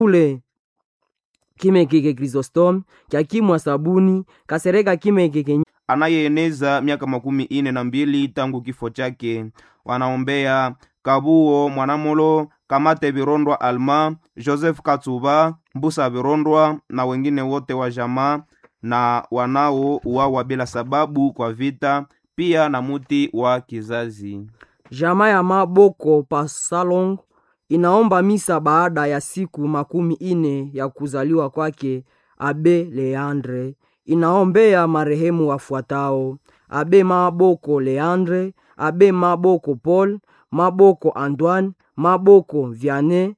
ule kimekeke Chrysostom kyakimwa sabuni kasereka kimekeke anayeeneza miaka makumi ine na mbili tangu kifo chake. Wanaombea Kabuo Mwanamolo, Kamate Virondwa Alma, Joseph Katsuba, Mbusa Virondwa na wengine wote wa jamaa na wanao uwawa bila sababu kwa vita, pia na muti wa kizazi. Jamaa ya Maboko pa Salong inaomba misa baada ya siku makumi ine ya kuzaliwa kwake Abe Leandre. Inaombea marehemu wafuatao: Abe Maboko Leandre, Abe Maboko Paul, Maboko Antoine, Maboko Vianney,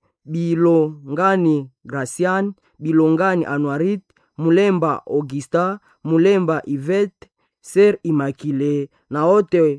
Bilongani Gracian, Bilongani Anuarit, Mulemba Augusta, Mulemba Yvette, Ser Immaculée na wote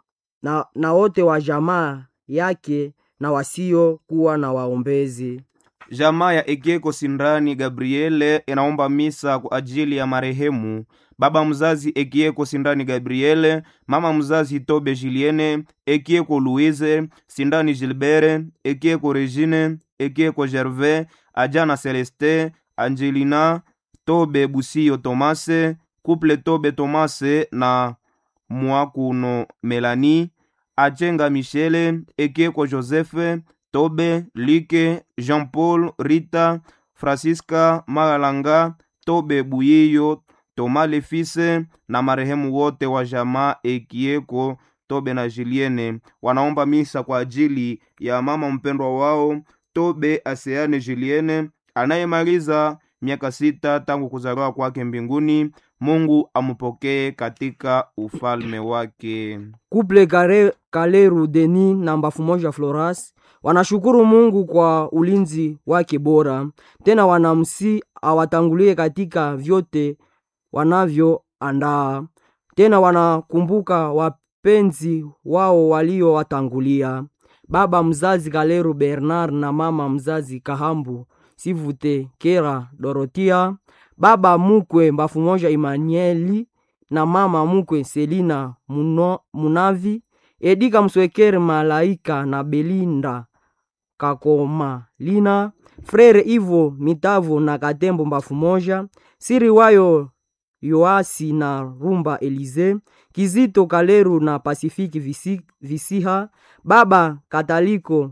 na, na wote wa jamaa yake na wasio kuwa na waombezi. Jamaa ya Ekeko Sindrani Gabriele inaomba misa kwa ajili ya marehemu baba mzazi Ekieko Sindani Gabriele, mama mzazi Tobe Julienne, Ekieko Louise, Sindani Gilbert, Ekieko Regine, Ekieko Gervais, Ajana Celeste, Angelina, Tobe Busio Tomase, Couple Tobe Tomase na Mwakuno Melanie, Achenga Michele, Ekieko Joseph, Tobe, Like, Jean-Paul, Rita, Francisca, Magalanga, Tobe Buyiyo, Tomale Fise na marehemu wote wa jamaa Ekieko, Tobe na Julienne wanaomba misa kwa ajili ya mama mpendwa wao Tobe Aseane Julienne anayemaliza miaka sita tangu kuzaliwa kwake mbinguni. Mungu amupokee katika ufalme wake. Kuple Kare, Kaleru Deni na Mbafu Moja Floras wanashukuru Mungu kwa ulinzi wake bora, tena wanamsi awatangulie katika vyote wanavyoandaa. Tena wanakumbuka wapenzi wao waliowatangulia, baba mzazi Kaleru Bernard na mama mzazi Kahambu Sivute Kera Dorotia, baba mukwe Mbafu Moja Emmanueli na mama mukwe Selina Muno, Munavi Edika Mswekere Malaika na Belinda Kakoma Lina Frere Ivo Mitavo na Katembo Mbafu Moja Siri wayo Yoasi na Rumba Elize Kizito Kaleru na Pasifiki Visi, Visiha baba Kataliko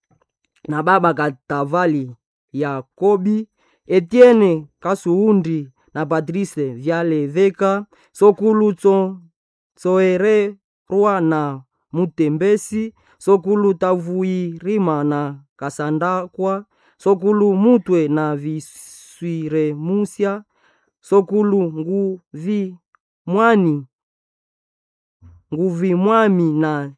na baba Katavali Yakobi Etienne Kasuundi na Patrice Vyaleveka Sokulu Tso Tsoere Rwa na Mutembesi Sokulu Tavuirima na Kasandakwa Sokulu Mutwe na Viswire Musya Sokulu Nguvi Mwani Nguvi Mwami na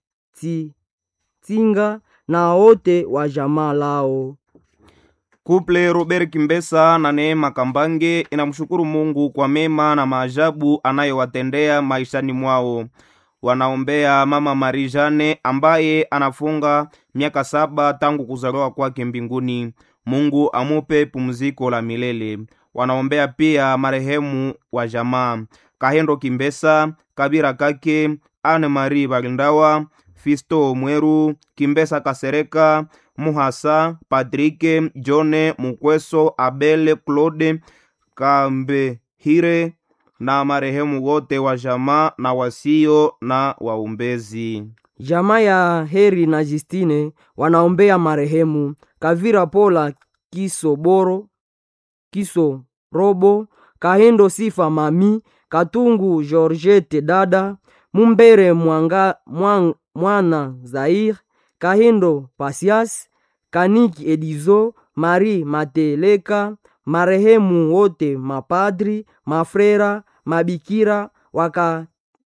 Tinga na wote wa jamaa lao. Kuple Robert Kimbesa na Neema Kambange inamshukuru Mungu kwa mema na maajabu anayowatendea maishani mwao. Wanaombea mama Marie Jane ambaye anafunga miaka saba tangu kuzaliwa kwake mbinguni. Mungu amupe pumziko la milele. Wanaombea pia marehemu wa jamaa Kahendo Kimbesa, Kabira Kake, Anne Marie Balindawa, Fisto Mweru, Kimbesa Kasereka, Muhasa, Patrike, Jone, Mukweso, Abele, Claude, Kambehire na marehemu wote wa jamaa na wasio na waumbezi. Jamaa ya Heri na Justine wanaombea marehemu Kavira Pola Kiso Boro Kiso Robo Kahendo Sifa Mami Katungu Georgette Dada Mumbere Mwanga, Mwang, Mwana Zair Kahindo Pasias Kaniki Edizo Marie Mateleka marehemu wote mapadri mafrera mabikira waka,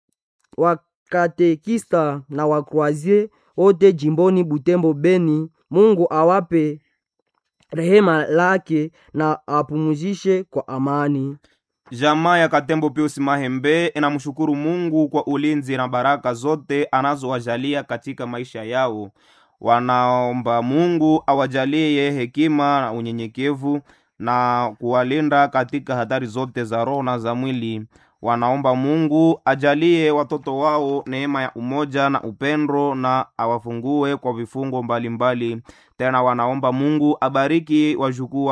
wakatekista na wakroazie wote jimboni Butembo Beni. Mungu awape rehema lake na apumuzishe kwa amani. Jamaa ya Katembo Pius Mahembe inamshukuru Mungu kwa ulinzi na baraka zote anazowajalia katika maisha yao. Wanaomba Mungu awajalie hekima na unyenyekevu na kuwalinda katika hatari zote za roho na za mwili. wanaomba mungu ajalie watoto wao neema ya umoja na upendo na awafungue kwa vifungo mbalimbali mbali. tena wanaomba mungu abariki wajukuu